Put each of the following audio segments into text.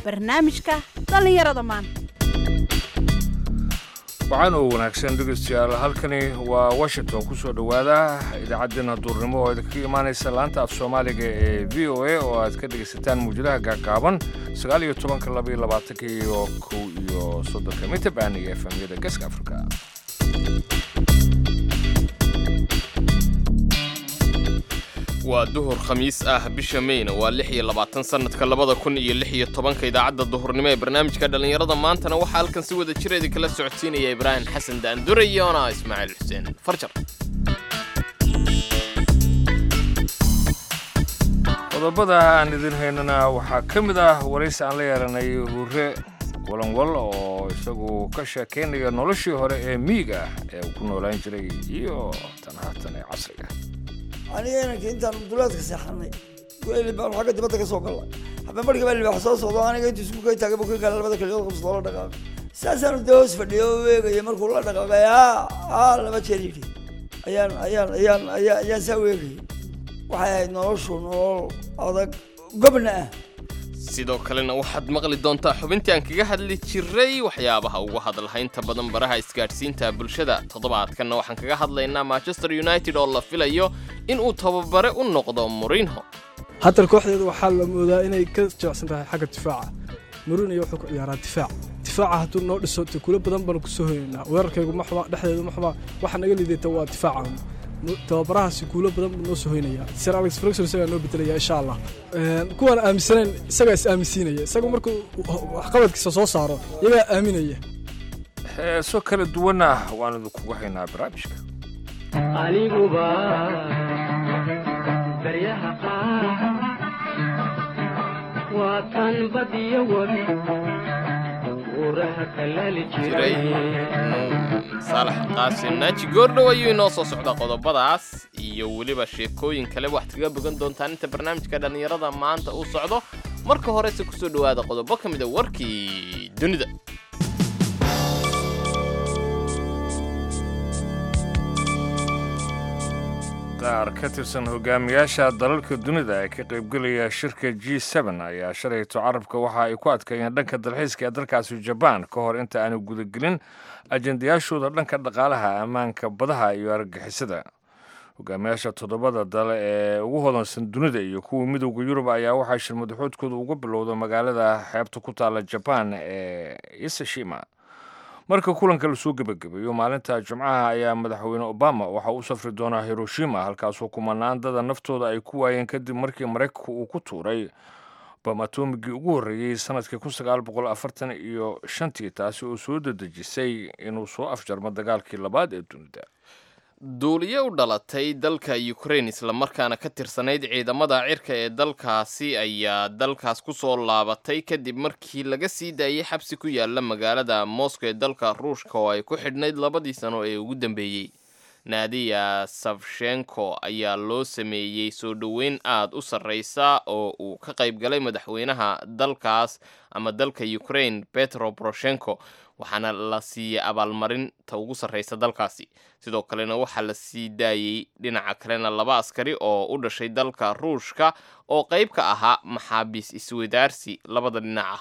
barnaamijka dhallinyarada maanta waxaan oo wanaagsan dhegeystayaal halkani waa washington ku soo dhowaada idaacaddeenna duurnimo oo idinka imaanaysa laanta af soomaaliga ee v o a oo aad ka dhegaysataan muwjadaha gaagaaban sagaal iyo tobanka laba iyo labaatanka iyo kow iyo soddonka mitabaan iyo efemyada geeska afrika waa duhur khamiis ah bisha meyna waa lix iyo labaatan sannadka labada kun iyo lix iyo tobanka idaacadda duhurnimo ee barnaamijka dhallinyarada maantana waxaa halkan si wada jira idinkala socodsiinaya ibraahim xasan daandure iyo ana ismaaciil xuseen farjar qodobada aan idin haynana waxaa ka mid ah waraysi aan la yeelanay hure walanwal oo isagu ka sheekaynaya noloshii hore ee miyiga ah ee uu ku noolaan jiray iyo tan haatan ee casriga aniga inanka intaan duleedka seexanay weli baan xagga dibadda ka soo galla habeen markii baa libaax soo socdo aniga intuu isku kay taagay buu ka gaala labada kaliyood qabsado la dhaqaaqay saasaanu dee hoos fadhiyo oo weegaya markuu la dhaqaaqay aa aa laba jeer yidhi ayaan ayaan ayaan ayaan ayaan saa weegayay waxay ahayd noloshu nolol adag gobna ah sidoo kalena waxaad maqli doontaa xubintii aan kaga hadli jiray waxyaabaha ugu hadalhaynta badan baraha isgaadhsiinta bulshada toddobaadkanna waxaan kaga hadlaynaa manchester united oo la filayo inuu tababare u noqdo murinho haddana kooxdeeda waxaa la moodaa inay ka jecsan tahay xagga difaaca murinio wuxuu ku ciyaaraa difaac difaaca hadduu noo dhiso takuulo badan baanu kusoo hoynaynaa weerarkaygu maxba dhexdeedu maxba waxa naga liidata waa difaaca tababarahaasi kuulo badan buu noo soo hoynaya sir alex ferguson isagaa noo bedelaya insha allah kuwaan aaminsanayn isagaa is aaminsiinaya isaga markuu waxqabadkiisa soo saaro iyagaa aaminaya heeso kala duwanna waan idinkugu haynaa barnaamijka aniguba daryaha qaar waa tan badiyo wabi uuraha kalaali jiray jiray saalax qaasim naaji goordhow ayuu inoo soo socdaa qodobadaas iyo weliba sheekooyin kale waxaad kaga bogan doontaan inta barnaamijka dhallinyarada maanta uu socdo marka horese kusoo dhowaada qodobo ka mid a warkii dunida qaar ka tirsan hogaamiyaasha dalalka dunida ee ka qaybgelaya shirka g n ayaa shalayto carabka waxa ay ku adkeeyeen dhanka dalxiiska ee dalkaasi jabaan ka hor inta aanu gudagelin ajendayaashooda dhanka dhaqaalaha ammaanka badaha iyo argagixisada hogaamiyaasha toddobada dale ee ugu hodansan dunida iyo kuwa midowda yurub ayaa waxaa shir madaxoodkooda uga bilowda magaalada xeebta ku taala jabaan ee isashima marka kulanka lasoo gebagabeeyo maalinta jimcaha ayaa madaxweyne obama waxa uu safri doonaa hiroshima halkaasoo kumanaan dada naftooda ay ku waayeen kadib markii maraykanku uu ku tuuray bam atomigii ugu horreeyey sanadkii kun sagaal boqol afartan iyo shantii taasi oo soo dedejisay inuu soo afjarmo dagaalkii labaad ee dunida duuliye u dhalatay dalka ukraine islamarkaana ka tirsanayd ciidamada cirka ee dalkaasi ayaa dalkaas ku soo laabatay kadib markii laga sii daayey xabsi ku yaala magaalada moscow ee dalka ruushka oo ay ku xidhnayd labadii sano ee ugu dambeeyey naadiya safshenko ayaa loo sameeyey soo dhoweyn aada u sarreysa oo uu ka qayb galay madaxweynaha dalkaas ama dalka ukraine petro poroshenko waxaana la siiyey abaalmarinta ugu sarreysa dalkaasi sidoo kalena waxaa la sii daayey dhinaca kalena laba askari oo u dhashay dalka ruushka oo qayb ka ahaa maxaabiis iswadaarsi labada dhinac ah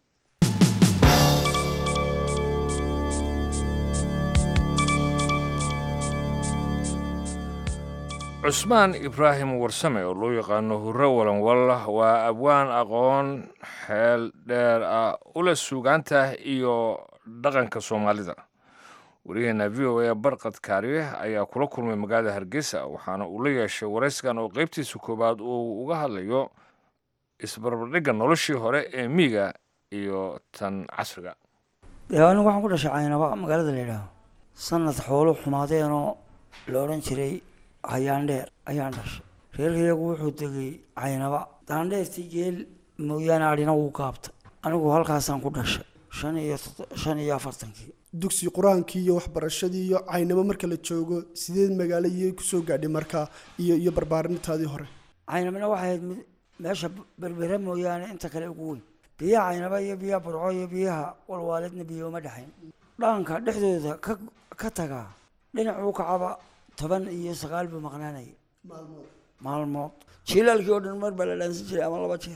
cusmaan ibraahim warsame oo loo yaqaano hurre walanwal waa abwaan aqoon xeel dheer ah ula suugaanta iyo dhaqanka soomaalida wariyaheena v o a barqad kaariye ayaa kula kulmay magaalada hargeysa waxaana uu la yeeshay warayskan oo qaybtiisa koowaad uu uga hadlayo isbarbardhigga noloshii hore ee miyiga iyo tan casriga dee anigu waxaan ku dhashay caynaba magaalada la yidhaaho sanad xoolo xumaadeenoo la odhan jiray hayaandheer ayaan dhashay reerkayagu wuxuu degay caynaba daandheertii geel mooyaane adhina wuu gaabta anigu halkaasaan ku dhashay shan iyo shan iyo afartankii dugsi qur-aankii iyo waxbarashadii iyo caynabo marka la joogo sideed magaalo iyay kusoo gaadhay markaa iyo iyo barbaarintaadii hore caynabana waxay ahayd mid meesha berbere mooyaane inta kale ugu weyn biyaha caynaba iyo biyaha burco iyo biyaha walwaaledna biyo uma dhexayn dhaqanka dhexdooda ka ka tagaa dhinacuu kacaba toban iyo sagaal buu maqnaanayay maalmood jiilaalkii oo dhan mar baa la dhaansan jiray ama laba jeer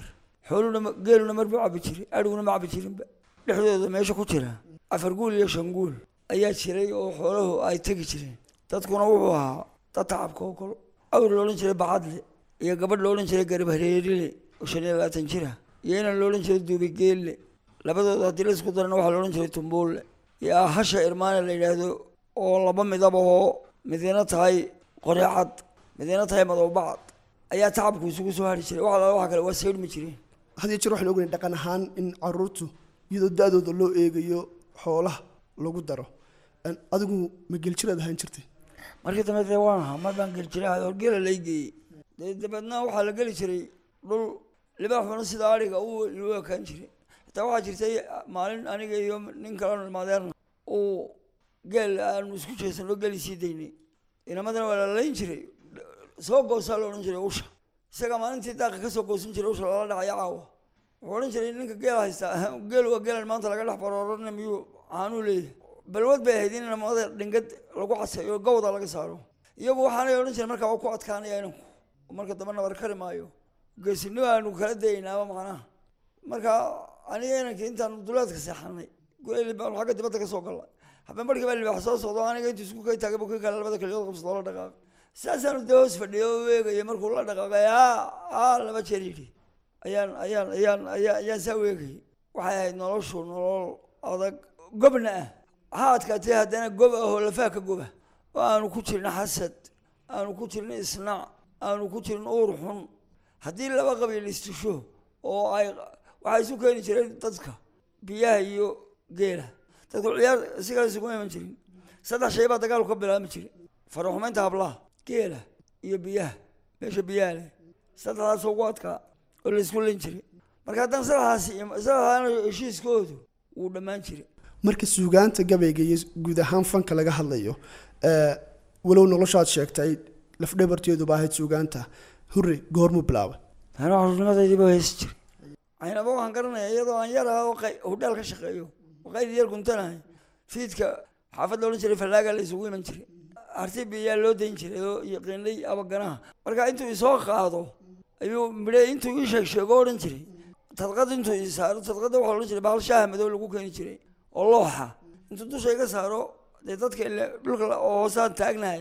xooluna ma- geeluna mar buu cabi jiray adhiguna ma cabi jirinba dhexdooda meesha ku jira afar guul iyo shan guul ayaa jiray oo xooluhu ay tegi jireen dadkuna wuxuu ahaa dad tacabka oo kale awr la odhan jiray bacadle iyo gabadh la odhan jiray garib hareerile oo shan iyo labaatan jira iyo inan la odhan jiray duubi geelle labadooda haddii la isku darana waxaa la odhan jiray tumbuulle iyo hasha irmaane la yidhaahdo oo laba midab oo midina tahay qoreecad midina tahay madowbacad ayaa tacabku isugu soo hari jiray wax alaala waxa kale waa saydhmi jireen had iyo jeer waxaan ognahay dhaqan ahaan in caruurtu iyadoo da-dooda loo eegayo xoolaha lagu daro Een, adigu ma geljiraad ahaan jirtay markii dambe dee waan ahaa mar baan geli jiray horgeela lay geeyey dee dabeedna waxaa la geli jiray dhul libaaxuna sida adhiga u loo ekaan jiray xitaa waxaa jirtay maalin aniga iyo nin kalenu ilmaadeerna uu geel aanu isku jeesano geli sii daynay inamadana waa la layn jiray soo goosaa la odhan jiray usha isaga maalintii daaqa kasoo goosan jiray usha lala dhacaya caawa wuxuu odhan jiray ninka geel haysta geel waa geelan maanta laga dhex baroorana miyuu caanuu leeyahay balwad bay ahayd in namada dhingad lagu casayo gawda laga saaro iyagu waxaanay odhan jiray markaa waa ku adkaanaya inanku oo marka dambe nabar kari maayo geesinimo aanu kala daynaaba macnaha marka aniga inankii intaan duleedka seexanay gureli baan xagga dibadda ka soo galnay habeen barkii baa libaax soo socdo aniga intuu isku kay taagay buu ka kale labada kaliyood qabsado la dhaqaaqay saasaanu dee hoos fadhiyo oo eegaya markuu la dhaqaaqay aa aa laba jeer yidhi ayaan ayaan ayaan ayaan ayaan saa u eegayay waxay ahayd noloshu nolol adag gobna ah ha adkaatay haddana gob ah oo lafaha ka goba oo aanu ku jirin xasad aanu ku jirin isnaac aanu ku jirin uur xun haddii laba qabiil istisho oo ay waxay isu keeni jireen dadka biyaha iyo geela dadku ciyaar si kale isuguma iman jirin saddex shay baa dagaalku ka bilaabmi jiray faraxumaynta hablaha geela iyo biyaha meesha biyaha leh saddexdaas ugu adkaa oo la isku lin jiray marka haddana saddexdaasi saddexdaana heshiiskoodu wuu dhammaan jiray marka suugaanta gabayga iyo guud ahaan fanka laga hadlayo ee, walow noloshaad sheegtay lafdhabarteeduba ahayd suugaanta hurre goormuu bilaabay ana xurnimadaydiiba heesi jiray caynaba waxaan garanaya iyadoo aan yar ahaa oo qay- hudhaal ka shaqeeyo oo qayd yar guntanahay fiidka xaafad la odhan jiray fallaaga la isugu iman jiray arti biyaa loo dayn jiray oo yaqiinay abaganaha marka intuu isoo qaado ayuu midhe intuu ii sheeg sheego odhan jiray tadqad intuu ii saaro tadqada waxaa odhan jiray bahal shaaha madow lagu keeni jiray oo looxa intuu dusha iga saaro dee dadka ile dhulka la- oo hoosaan taagnahay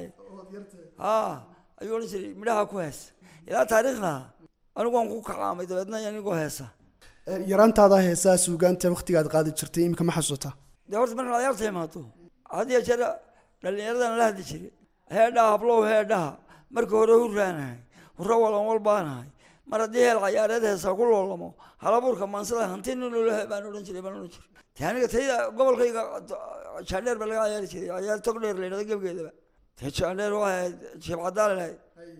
ha ayuu odhan jiray midhaha ku hees ilaa taariikhda anigu waan ku kacaamay dabeedna anigoo heesa Ee, yaraantaada heesaa suugaanta waqtigaad qaadi jirtay imika ma xasuutaa dee horta marka ciyaarta imaado had iyo jeer dhallinyaradan la hadli jiray heedhaha hablow heedhaha markii hore hurraanahay hurro walan walbaanahay mar haddii heel cayaareed heesaa ku loolamo halabuurka maansada hanti nin lolaha baan odhan jiray baan odhan jiray dee aniga tayda gobolkayga jaandheer baa laga ciyaari jiray ciyaar tog dheer la yidhahdo gebgeedaba dee jaandheer waa ahayd sheeb cadaan lahayd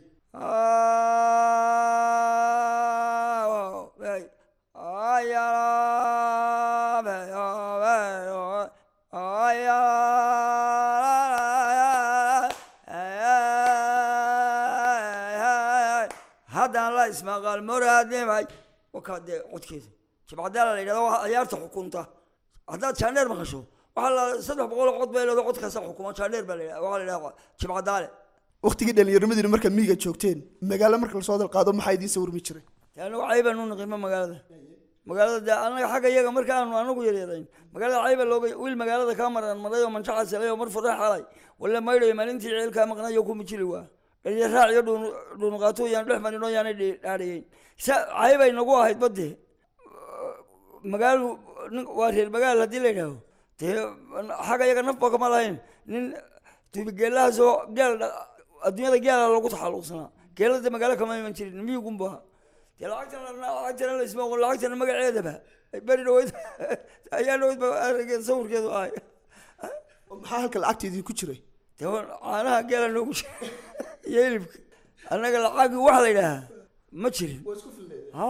haddaan la ismaqal moraadnimay wakaa dee codkeeda jibcadaala la yidhahdo waa ciyaarta xukunta haddaad jaandheer maqasho waxaa la saddex boqol oo cod bay leedo codkaasa xukuma jaandheer baa la yidhahda waxaa la yidhahda jibcadaale waqtigii dhallinyarmadiina markaad miyiga joogteen magaalo marka lasoo dalqaado maxaa idiin sawirmi jiray dee anagu caybaan u naqima magaalada magaalada dee anaga xagga iyaga marka aanu anagu yaryarayn magaalada cayba looga wiil magaalada kaa maran maray oo manjaca salay oo mar furre xalay walla maydhayo maalintii ceelkaa maqnayo ku mijili waa dhaliya raac iyo dhuun dhuunqaato yaan dhex marin oo yaanay dhi- dhaadhiyeyn sa caybay nagu ahayd badde magaalo nin- waa reer magaal haddii la yidhaaho dee xagga iyaga nafba kama lahayn nin tubigeelahaasoo geel dha- adduunyada geela lagu taxalluqsanaa geelada magaalo kama iman jirin miyugunba dee lacagtana lacagtana la isma oqon lacagtana magaceedaba beri dhaweyd ayaa dhaweyd ba arageen sawirkeedu ahay maxaa halka lacagta idinku jiray dee waa caanaha geela noogu jira iyo hilibka annaga lacagi waxa la yidhaahaa ma jirin ha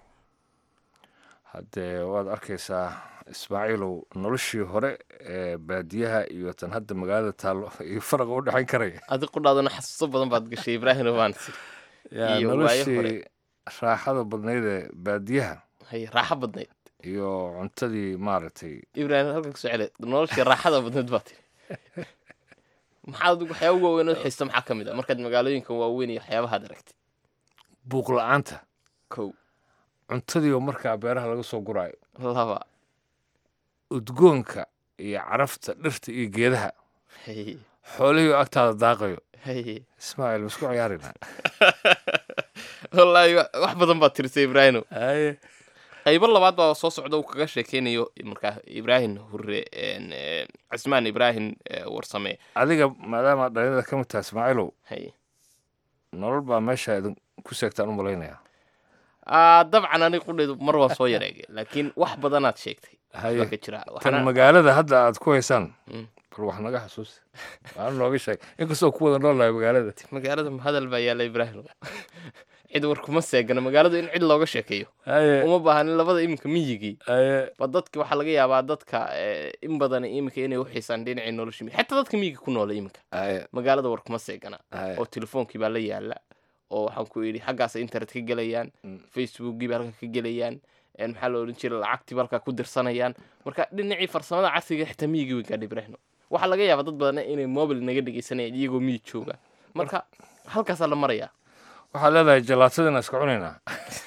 haddee waad arkaysaa ismaaciilow noloshii hore ee baadiyaha iyo tan hadda magaalada taallo iyo faraqa u dhexayn karaya adi qudhaadana xasuuso badan baad gashay ibraahim waan yaa Iyo waayo noloshii hore. raaxada badnayd ee baadiyaha hay raaxo badnayd iyo cuntadii maaragtay ibraahim halkan kusoo cele noloshii raaxada badnayd baa tiri maxaad adigu waxyaaba waaweyn oo xiista maxaa ka mid ah markaad magaalooyinkan waaweyn iyo waxyaabahaad aragtay buuq la-aanta kow cuntadiioo markaa beeraha laga soo guraayo laba udgoonka iyo carafta dhirta iyo geedaha haye xoolihii oo agtaada daaqayo haye ismaaciil masku ciyaarina wallaahi wa- wax badan baad tirisay ibraahino haye qaybo labaad baa soo socda uu kaga sheekeynayo markaa ibraahim hure een, ee, cismaan ibraahim ee, warsame adiga maadaama dhalinyada ka mid tahay ismaaciilow haye nolol baa meesha idin ku seegtaan u malaynayaa Ah, dabcan aniga qudheedu mar waan soo yareegay laakiin wax badanaad sheegtay haye baa ka jira tan waxaana magaalada hadda aad ku haysaan Mm. bal wax naga xasuusi waana nooga sheeg inkastoo ku wada noolnahay magaalada magaalada hadal baa yaalla ibraahim cid war kuma seegana magaaladu in cid looga sheekeeyo haye uma baahanin labada iminka miyigii haye ba dadki waxaa laga yaabaa dadka eh, in badan iminka inay u xiisaan dhinacii nolosha miyiga. xataa dadka miyiga ku noola iminka haye magaalada war kuma seegana haye oo telefoonkii baa la yaala oo waxaan ku yidhi xaggaas internet ka gelayaan Mm. facebookgii baa halka ka gelayaan een maxaa la odhan jiray lacagtii baa halkaa ku dirsanayaan marka dhinacii farsamada casriga xitaa miyigii weyn gaadha ibraahim waxaa laga yaabaa dad badan inay mobil naga dhegeysanayaan iyagoo miyig jooga marka halkaasaa la marayaa waxaad leedahay jalaatadina iska cunaynaa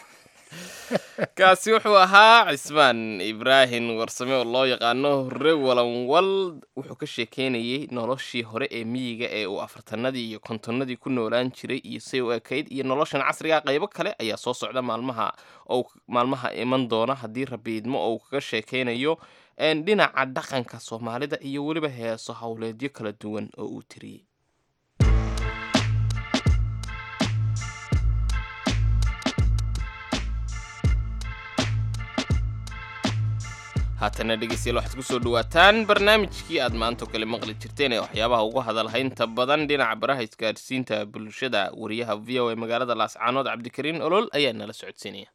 kaasi wuxuu ahaa cismaan ibraahim warsame oo loo yaqaano hore walanwal wuxuu ka sheekeynayey noloshii hore ee miyiga ee uu afartanadii iyo kontonnadii ku noolaan jiray iyo say u ekayd iyo noloshan casriga qaybo kale ayaa soo socda maalmaha oo maalmaha iman doona haddii rabi idmo oo uu kaga sheekeynayo een, dhinaca dhaqanka soomaalida iyo weliba heeso howleedyo kala duwan oo uu tiriyey haatana dhegeystayaal waxaad kusoo dhawaataan barnaamijkii aad maanta oo kale maqli jirteen ee waxyaabaha ugu hadalhaynta badan dhinaca baraha isgaadhsiinta bulshada wariyaha v o a magaalada laascaanood cabdikariin olol ayaa nala socodsiinaya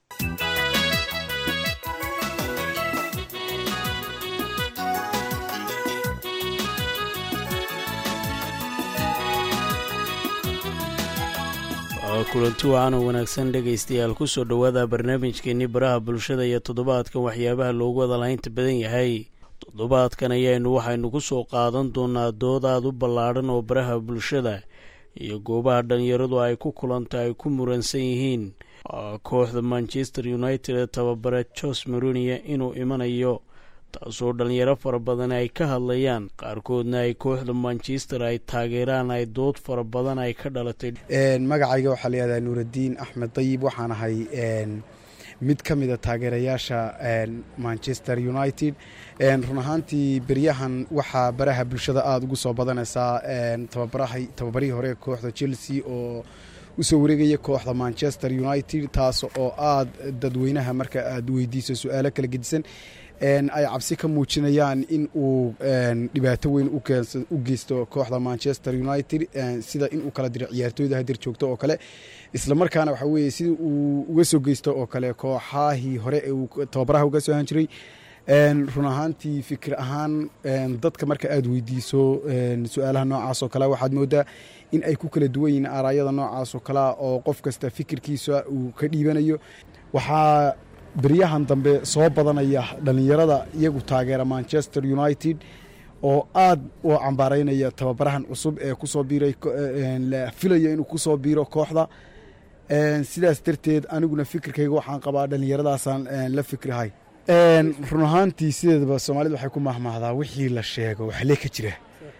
kulanti wacan oo wanaagsan dhegaystayaal kusoo dhowaada barnaamijkeenii baraha bulshada iyo toddobaadkan waxyaabaha loogu wadalaynta badan yahay toddobaadkan ayaynu waxaynu ku soo qaadan doonaa dood aad u ballaadhan oo baraha bulshada iyo goobaha dhalinyaradu ay ku kulanta ay ku muransan yihiin kooxda manchester united ee tababare jos maronia inuu imanayo taasoo dhalinyaro fara badan ay ka hadlayaan qaarkoodna ay kooxda manchester ay taageeraan ay dood fara badan ay ka dhalatay magacayga waxaa la yihahdaa nuuraddiin axmed dayib waxaan ahay mid ka mida taageerayaasha manchester united run ahaantii beryahan waxaa baraha bulshada aada ugu soo badanaysaa tababarihii hore ee kooxda chelsea oo usoo wareegaya kooxda manchester united taas oo aada dadweynaha marka aad weydiiso su-aalo kala gedisan ay cabsi ka muujinayaan in uu dhibaato weyn u geysto kooxda manchester united sida in uu kala diro ciyaartooyda hadir joogto oo kale isla markaana waxa weye sida uu uga soo geysto oo kale kooxahii hore ee uu tababaraha uga soo ahaan jiray run ahaantii fikir ahaan dadka marka aada weydiiso su-aalaha noocaas oo kale waxaad moodaa in ay ku kala duwan yihiin aaraayada noocaas oo kalea oo qof kasta fikirkiisa uu ka dhiibanayo waxaa beryahan dambe soo badanaya dhalinyarada iyagu taageera manchester united oo aad u cambaaraynaya tababarahan cusub ee kusoo biiray la filayo inuu kusoo biiro kooxda sidaas darteed aniguna fikirkayga waxaan qabaa dhalinyaradaasaan la fikrihay run ahaantii sideedaba soomaalida waxay ku mahmahdaa wixii la sheego waxlee ka jira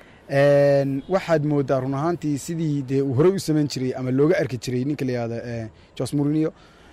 waxaad moodaa run ahaantii sidii dee uu horey u samayn jiray ama looga arki jiray ninka la yihahda jos morinio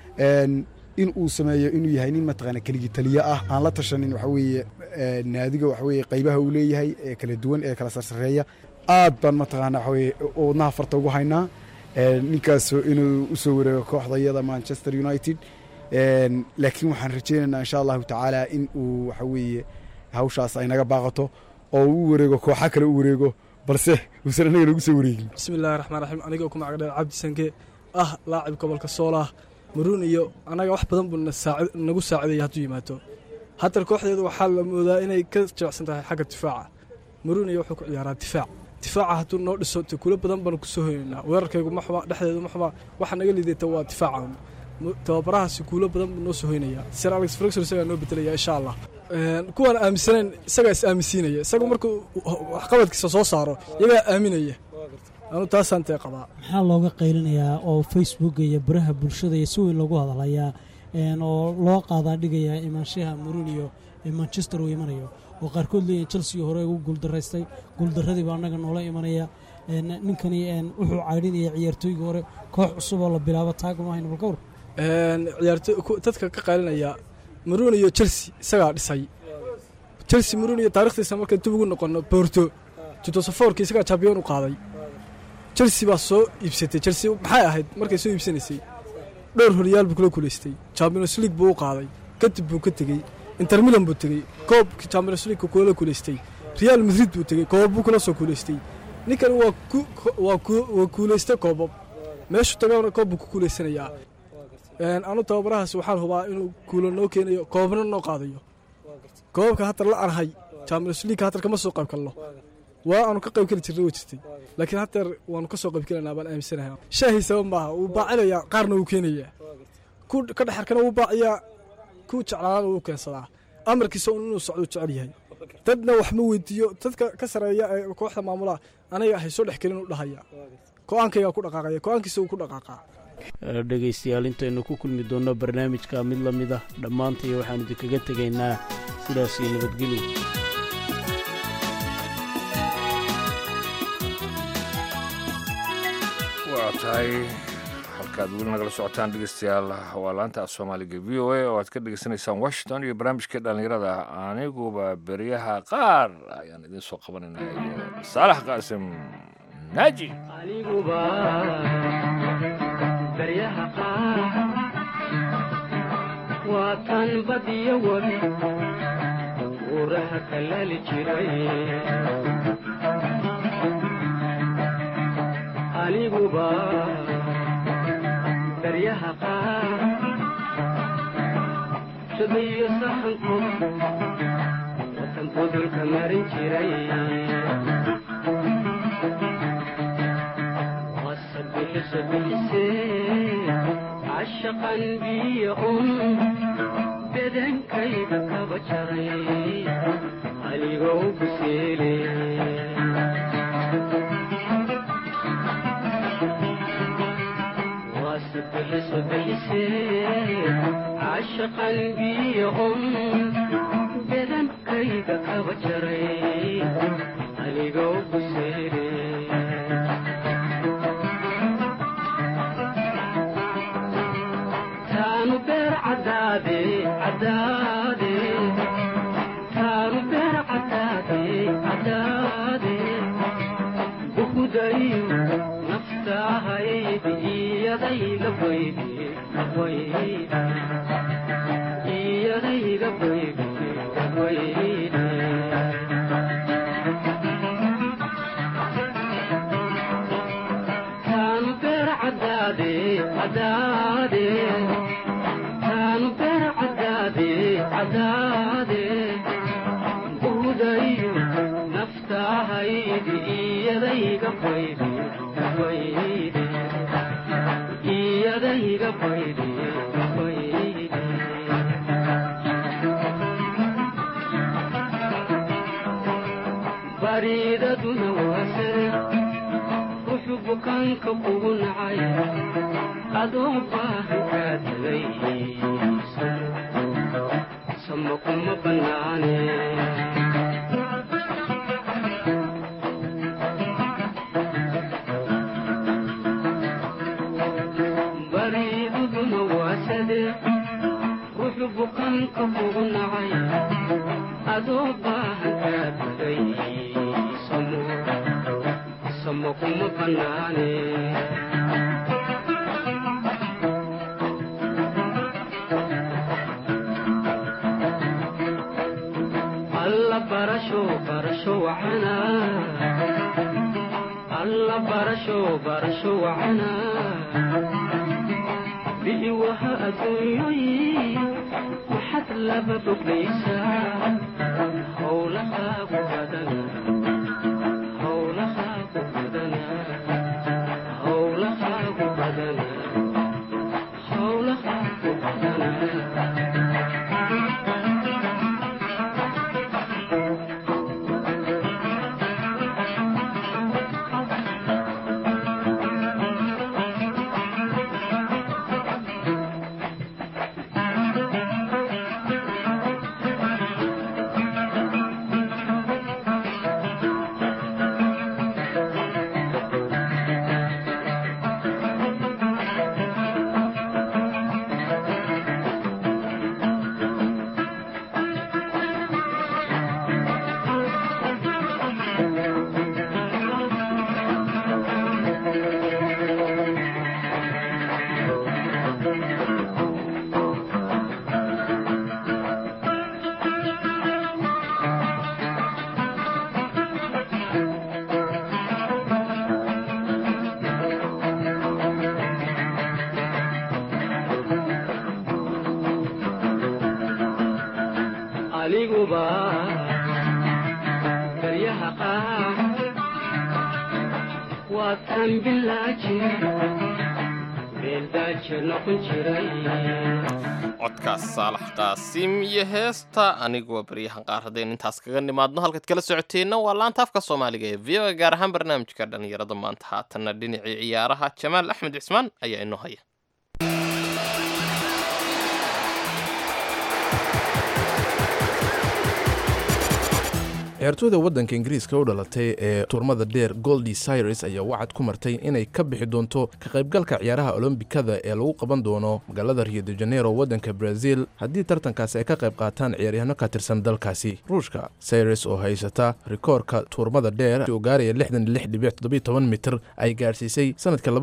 in uu sameeyo inuu yahay nin mataqaana keligii taliyo ah aan la tashanin waxa weeye naadiga waxa weye qaybaha uu leeyahay ee kala duwan ee kala sarsareeya aad baan mataqaana waxa weye wadnaha farta ugu haynaa ninkaas inuu usoo wareego kooxda iyada manchester united laakiin waxaan rajaynaynaa insha allahu tacaala in uu waxa weeye hawshaas ay naga baaqato oo u wareego kooxa kale u wareego balse uusan anaga nagu soo wareegin bismi illahi raxmaan raxiim anigoo ku magacdheer cabdi sanke ah laacib gobolka soolah maruun iyo annaga wax badan buu nagu saacidaya hadduu yimaado haddana kooxdeedu waxaa la moodaa inay ka jilicsan tahay xagga difaaca maruun iyo wuxuu ku ciyaaraa difaac difaaca hadduu noo dhiso kulo badan baanu kusoo hoynaynaa weerarkaygu ma xuba dhexdeedu ma xuba waxa naga liidata waa difaaca tababarahaasi kuulo badan buu noo soo hoynaya sir alex flexor isagaa noo bedelaya insha allah kuwaan aaminsanayn isagaa is aaminsiinaya isagu markuu waxqabadkiisa soo saaro iyagaa aaminaya anu taasaan tee qabaa maxaa looga qaylinayaa oo facebooka iyo baraha bulshada iyo si weyn loogu hadalayaa oo loo qaadaa dhigayaa imaanshaha murinio ee manchester uu imanayo oo qaarkood leeyihin chelsea hore ugu guuldaraystay guuldaradii baa annaga noola imanaya ninkani wuxuu caydhinaya ciyaartooyga hore koox cusub oo la bilaabo taaguma hayno balkawr dadka ka qaylinaya maruun iyo chelsea isagaa dhisay chelsea maruun iyo taarikhdiisa marka dib ugu noqono borto judosafoorki isagaa champion u qaaday chelsea baa soo iibsatay chelsea maxay ahayd markay soo iibsanaysay dhowr horyaal buu kula kuleystay champions league buu u qaaday kadib buu ka tegey inter milan buu tegey koobkii champions league kula kuleystay real madrid buu tegey koobab buu kula soo kuleystay ninkan waa waa kuuleystay koobab meeshuu tagana koob buu ku kuuleysanayaa anu tababarahaas waxaan hubaa inuu kuulo noo keenayo koobabna noo qaadayo koobabka hatar la anahay champions league hatar kama soo qayb kalno waa aanu ka qayb keli jirna way jirtay laakiin hadeer waanu ka soo qayb kelanaa baan aaminsanahay shaahiisaba maaha wuu baacilayaa qaarna wuu keenayaa ku ka dhexarkana wuu baaciyaa ku jeclaana wuu keensadaa amarkiisa un inuu socdo jecel yahay dadna wax ma weydiiyo dadka ka sareeya ee kooxda maamulaha aniga ahay soo dhex kelin u dhahaya go-aankaygaa ku dhaqaaqaya go-aankiisa wuu ku dhaqaaqaa dhegaystayaal intaynu ku kulmi doonno barnaamijka mid la mid ah dhammaantay waxaanu idinkaga tegaynaa sidaas iyo nabadgelyo waa tahay halkaad weli nagala socotaan dhegeystayaal waa laanta af soomaaliga v o a oo aad ka dhegeysanaysaan washington iyo barnaamijka dhallinyarada aniguba beryaha qaar ayaan idiin soo qabanaynaa iyo saalax qaasim naaji aniguba baryaha qaar waa tan badiyo weli uuraha kalaali jiray aniguba baryaha qaar shabiyo saxanku watan budulka marin jiray wasabixisa bixise cashaqan biyo un bedankayga kaba jaray anigoo kuseele cashaqan biyo un bedankayga kaba jaray anigoo kuseele taanu beer cadaade cadaade taanu beer cadaade cadaade bukudayo naftaahaydi iyadayga baydi baydi iyadayga baydi baydi taanu beer cadaade cadaade taanu beer cadaade cadaade buudayo naftaahaydi iyadayga baydi baydi iyadayga baydi baydi bariidaduna waasare wuxuu bukaanka kugu nacay adoo baahan kaa tagay sama kuma bannaane bariidaduna waasade wuxuu bukaanka kugu nacay adoo baahan kaa tagay samo samo kuma bannaane alla barasho barasho wacana alla barasho barasho wacana bi'i waha adduunyoyi waxaad laba boglaysaa howlahaagu badana howlahaagu badana howlahaagu badana howlahaagu badana hubaa baryaha qaar waa tan bilaaji meeldaaje noqon jiray codkaas saalax qaasim iyo heesta aniguwa baryahan qaar haddaynu intaas kaga nimaadno halkaad kala socoteenna waa laanta afka soomaaliga ee v o a gaar ahaan barnaamijka dhallinyarada maanta haatanna dhinacii ciyaaraha jamaal axmed cismaan ayaa inoo haya ciyaartooyda waddanka ingiriiska u dhalatay ee turmada dheer goldi cyrus ayaa wacad ku martay inay ka bixi doonto ka qaybgalka ciyaaraha olombikada ee lagu qaban doono magaalada rio de janeiro waddanka brazil haddii tartankaasi ay ka qayb qaataan ciyaaryahanno ka tirsan dalkaasi ruushka cyrus oo haysata rikoorka tuurmada dheer oo gaaraya mitir ay gaadhsiisay sanadka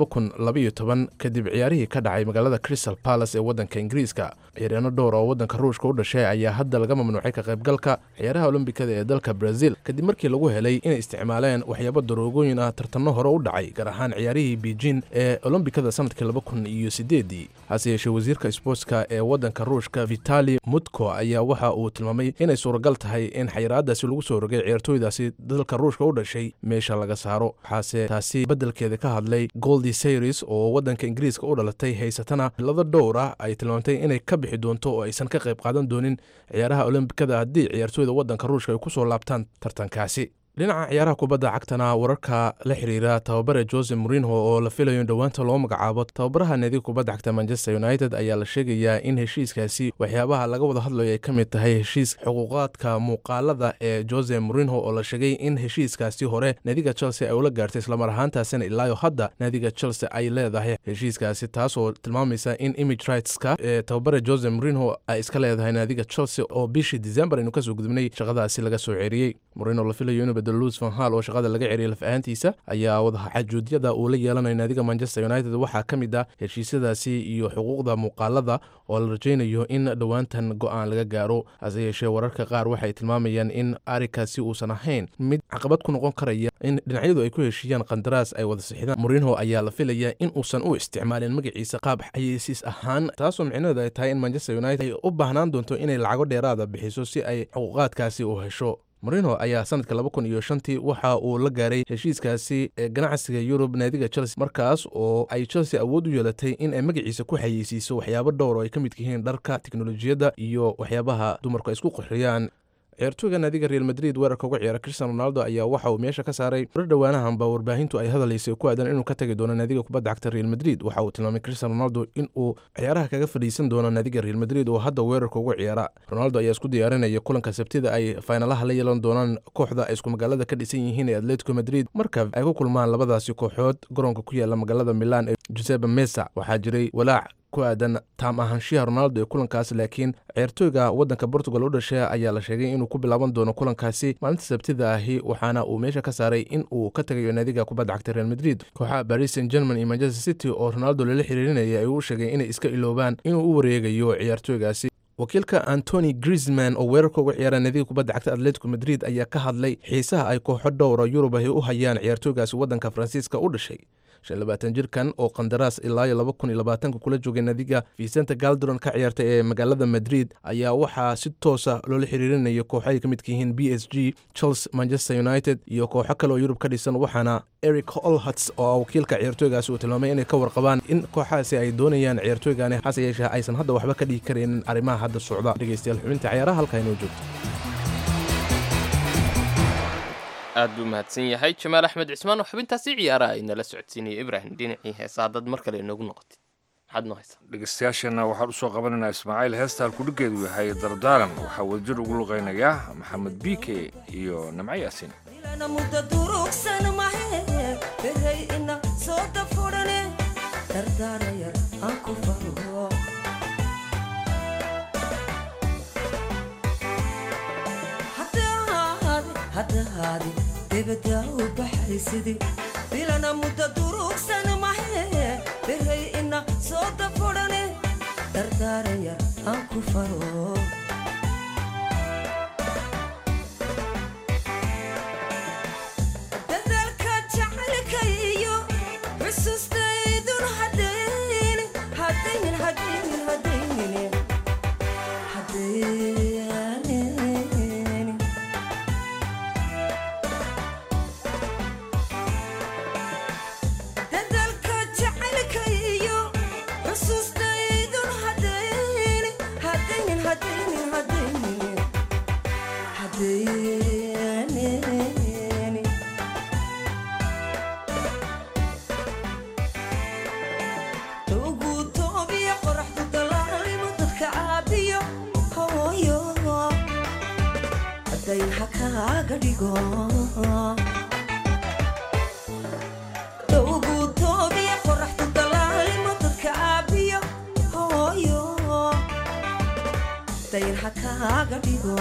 kadib ciyaarihii ka dhacay magaalada crystal palace ee waddanka ingiriiska ciyaaryahanno dhowr oo waddanka ruushka u dhashay ayaa hadda laga mamnuucay ka qaybgalka ciyaaraha olombikada ee dalka brazil kadib markii lagu helay inay isticmaaleen waxyaabo daroogooyin ah tartanno hore u dhacay gaar ahaan ciyaarihii beijing ee olombikada sanadkii laba kun iyo sideedii hase yeeshee wasiirka sboortska ee waddanka ruushka vitali mutko ayaa waxa uu tilmaamay inay suuragal tahay in xayiraadaasi lagu soo rogay ciyaartooydaasi dalka ruushka u dhashay meesha laga saaro waxaase taasi beddelkeeda ka hadlay goldi sayris oo waddanka ingiriiska u dhalatay haysatana laba dhowr ah ay tilmaamtay inay ka bixi doonto oo aysan ka qayb qaadan doonin ciyaaraha olombikada haddii ciyaartooyda waddanka ruushka ay kusoo laabtaan tartankaasi dhinaca ciyaaraha kubadda cagtana wararka la xiriira tababare jose morinho oo la filayo in dhowaanta loo magacaabo tababaraha naadiga kubadda cagta manchester united ayaa la sheegayaa in heshiiskaasi waxyaabaha laga wada hadlayo ay ka mid tahay heshiis xuquuqaadka muuqaalada ee jose morinho oo la sheegay in heshiiskaasi hore naadiga chelsea ay ula gaartay islamar ahaantaasina ilaayo hadda naadiga chelsea ay leedahay heshiiskaasi taasoo tilmaamaysa in image rightska ee tababare jose morinho ay iska leedahay naadiga chelsea oo bishii december aynu kasoo gudubnay shaqadaasi laga soo ceeriyey morinho la filayo inuu bedelo luis van hal oo shaqada laga ceriyay laf ahaantiisa ayaa wadaxajuudyada uu la yeelanayo naadiga manchester united waxaa ka mid ah heshiisyadaasi iyo xuquuqda muuqaalada oo la rajaynayo in dhowaantan go-aan laga gaaro hase yeeshee wararka qaar waxay tilmaamayaan in arikaasi uusan ahayn mid caqabad ku noqon karaya in dhinacyadu ay ku heshiiyaan qandaraas ay wada sixidaan morinho ayaa la filaya in uusan u isticmaalin magaciisa qaab xayeysiis ahaan taasoo micnaheedu ay tahay in manchester united ay u baahnaan doonto inay lacago dheeraada bixiso si ay xuquuqaadkaasi u hesho morino ayaa sanadka laba kun iyo shantii waxa uu la gaaray heshiiskaasi ee ganacsiga yurub naadiga chelsea markaas oo ay chelsea awood u yeelatay in ay magaciisa ku xayeysiiso waxyaabo dhowr oo ay ka midka yihiin dharka teknolojiyadda iyo waxyaabaha dumarku ay isku qurxiyaan ciyaartooyga naadiga real madrid weerarka uga ciyaara cristiano ronaldo ayaa waxa uu meesha ka saaray mar dhowaanahanba warbaahintu ay hadalaysay ku aadan inuu ka tagi doono naadiga kubadda cagta real madrid waxa uu tilmaamay cristiano ronaldo in uu ciyaaraha kaga fadhiisan doono naadiga real madrid oo hadda weerarka uga ciyaara ronaldo ayaa isku diyaarinaya kulanka sabtida ay faynalaha la yeelan doonaan kooxda ay isku magaalada ka dhisan yihiin ee atletico madrid marka ay ku kulmaan labadaasi kooxood garoonka ku yaala magaalada milan ee giuseppe mesa waxaa jiray walaac ku aadan taam ahaanshiyaha ronaldo ee kulankaas laakiin ciyaartooyga waddanka portugal u dhashay ayaa la sheegay inuu ku bilaaban doono kulankaasi maalinta sabtida ahi waxaana uu meesha ka saaray in uu ka tagayo naadiga kubadda cagta real madrid kooxaha paris saint german iyo manchester city oo ronaldo lala xiriirinaya ay u sheegay inay iska iloobaan inuu u wareegayo ciyaartooygaasi wakiilka antony grisman oo weerarka uga ciyaara naadiga kubadda cagta atletico madrid ayaa ka hadlay xiisaha ay kooxo dhowra yurub ahi u hayaan ciyaartooygaasi waddanka faransiiska u dhashay shan labaatan jirkan oo qandaraas ilaa iyo laba kun iyo labaatanka kula joogay naadiga vicente galdron ka ciyaartay ee magaalada madrid ayaa waxaa si toosa loola xiriirinaya kooxo ay ka midka yihiin b s g chelsea manchester united iyo kooxo kale oo yurub ka dhisan waxaana eric olhats oo wakiilka ciyaartooygaasi uu tilmaamay inay ka warqabaan in kooxahaasi ay doonayaan ciyaartooygani hase yeeshee aysan hadda waxba ka dhigi karaynin arrimaha hadda socda dhegeystayaal xubinta ciyaaraha halkaa inoo joogto aad buu mahadsan yahay jamaal axmed cismaan oo xubintaasi ciyaaraha ay nala socodsiinaya ibraahim dhinacii heesa haddaad mar kale inoogu noqotid maxaad noo haysaa dhegeystayaasheenna waxaan usoo qabanaynaa ismaaciil heesta halkudhigeedu yahay dardaaran waxaa wadajir ugu luqaynayaa maxamed biike iyo namco yaasin mudda durugsan mahe behay ina soo dafurane dardaarayar aan ku faro haddahaadi debadaa u baxaysidi bilana mudda durugsan mahe behay ina soo dafurane dardaarayar aan ku faro dadaalka jacaylka iyo xusuustaydun hadaynin hadaynin hadaynin hadaynin hadaynin kaaga dhigo dhowgu toobiya qoraxdu dalaalimo dadka aabiyo hooyo dayr ha kaaga dhigo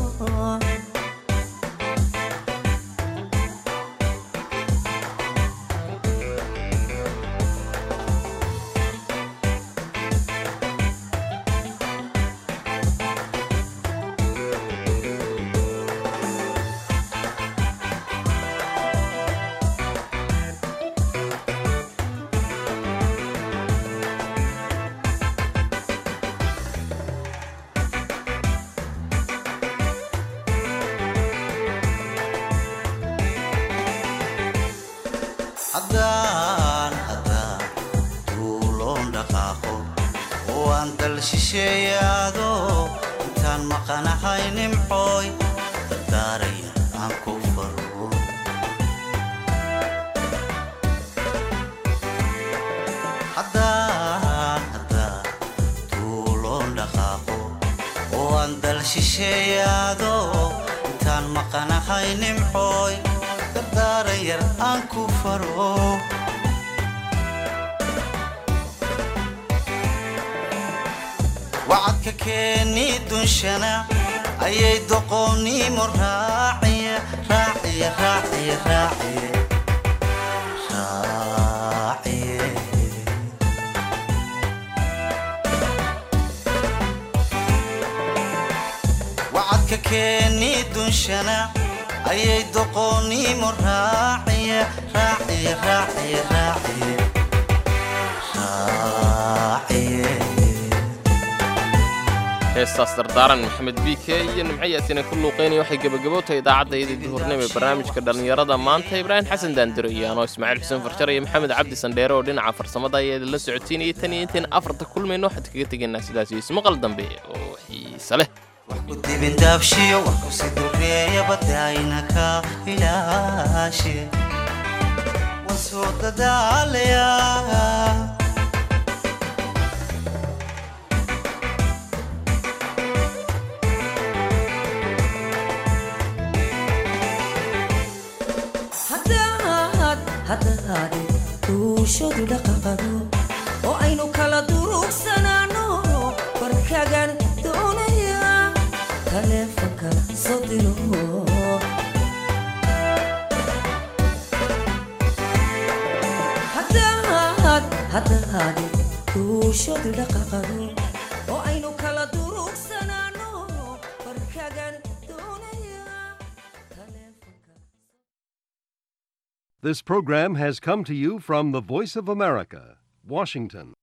haddaan haddaan duuloon dhaqaaqo oo aan dal shisheeyaado intaan maqanahay nimcooy dardaaraya aan ku faro haddaan haddaan duuloon dhaqaaqo oo aan dal shisheeyaado intaan maqanahay nimcooy dardaaran yar aan ku faro wacadka keeni dunshana ayay doqoonnimo raaciya raaciya raaciya raaciye raaciye wacadka keeni dunshana ayay doqoonnimo raaciya raaciya raaciya raaciye raaciye heestaas dardaaran maxamed biike iyo nimcayaasina ku luuqeynaya waxay gebagabowtahay idaacadda iyadii duhurnimo ee barnaamijka dhallinyarada maanta ibraahim xasan daandiro iyo anoo ismaaciil xuseen farjar iyo maxamed cabdi sandheere oo dhinaca farsamada ayaa idinla socotiinayay tan iyo intayn afarta kulmayno waxaan kaga tegaynaa sidaas iyo ismaqal dambe oo xiise leh dibindaabshiyo wax kusi dureeya badayna ka ilaashe waan soo dadaalayaa haddaad haddaade duushadu dhaqaqado oo aynu kala durugsanaano warkagan doonaya taleefanka soo diro haddaad haddaade duushadu dhaqaqado oo aynu kala durugsanaano warkagan doonaya This program has come to you from the Voice of America, Washington.